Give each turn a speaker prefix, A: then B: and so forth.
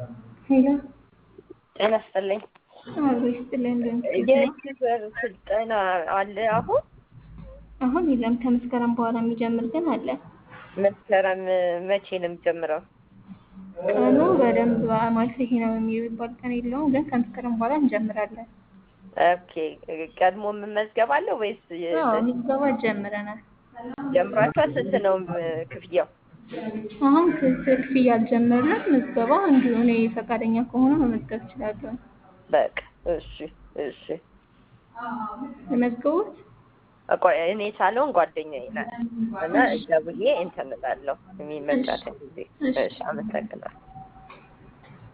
A: ሄሎ
B: ጤና ይስጥልኝ።
A: አብሮ ይስጥልኝ። እንደምትችል ነው።
B: የዩቲዩበር ስልጠና አለ አሁን
A: አሁን የለም ከመስከረም በኋላ የሚጀምር ግን አለ።
B: መስከረም መቼ ነው የሚጀምረው?
A: ቀኑ በደንብ ማለት ይሄ ነው የሚባል ቀን የለውም፣ ግን ከመስከረም በኋላ እንጀምራለን።
B: ኦኬ ቀድሞ መመዝገብ አለው ወይስ
A: አዎ ምዝገባ ጀምረናል።
B: ጀምራችኋል? ስንት ነው ክፍያው?
A: አሁን ክፍያ አልጀመርንም። ምዝገባ እንዲሁ እኔ ፈቃደኛ ከሆነ መመዝገብ እችላለሁ።
B: በቃ እሺ እሺ።
A: መዝገቡት
B: ቆይ እኔ ሳልሆን ጓደኛዬ ናት እና ደውዬ እንትን እላለሁ የሚመቻት ጊዜ። እሺ አመሰግናለሁ።